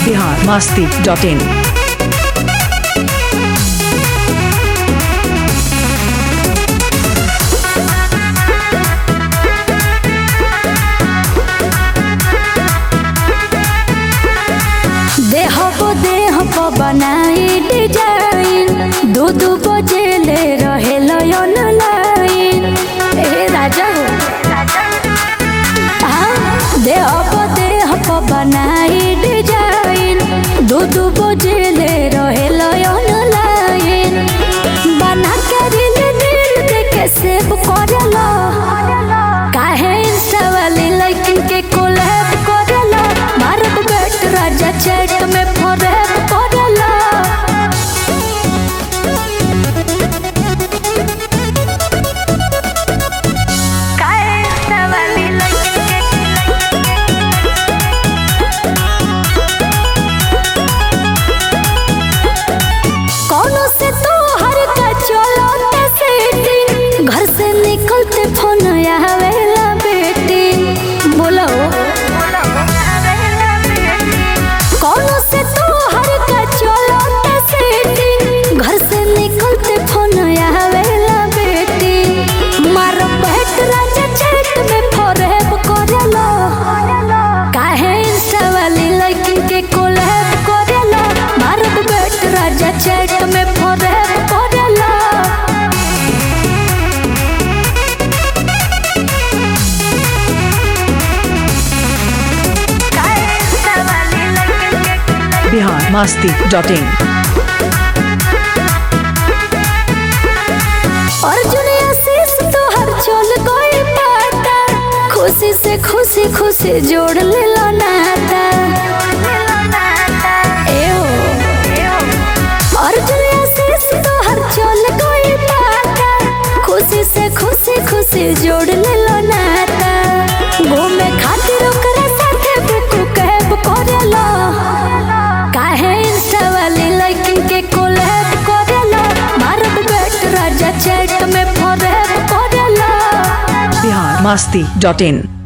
Bihar Masti dot इन देह को देह को बनाई डिजाइन दू दू बजे ले रहे लयन लाइन ए राजा हो हाँ, देह को देह को बनाई डिजाइन दू दू बजे ले रहे लयन लाइन बना के रील रील देखे सेव करेला काहे इंस्टा वाली लाइकिन के कोलैब करेला भारत बेट राजा चैट में फॉरेव करेला काहे इंस्टा वाली लाइकिन कौनो से तो हर का चलो सेटिंग घर से निकलते फोन आवेला बेटी बोलो कौनो से तो हर का चलो सेटिंग घर से निकलते फोन आवेला बेटी मारो बैठ राजा चैट में फॉरेव करेला काहे इंस्टा वाली लाइकिन के कोलैब करेला भारत बेट राजा चैट में फॉरेव करेला बिहार मस्ती डॉट इन अर्जुन आशीष तोहर चल गई पाता खुशी से खुशी खुशी जोड़ ले लो नाता एओ अर्जुन आशीष तोहर चल गई पाता खुशी से खुशी खुशी जोड़ ले लो नाता घूमे खातिर ओकरा साथे बुक कैब करेला काहे इंस्टा वाली लाइकिन के कोलैब करेला भारत बेट राजा चैट में फॉरेव करेला बिहार मस्ती डॉट इन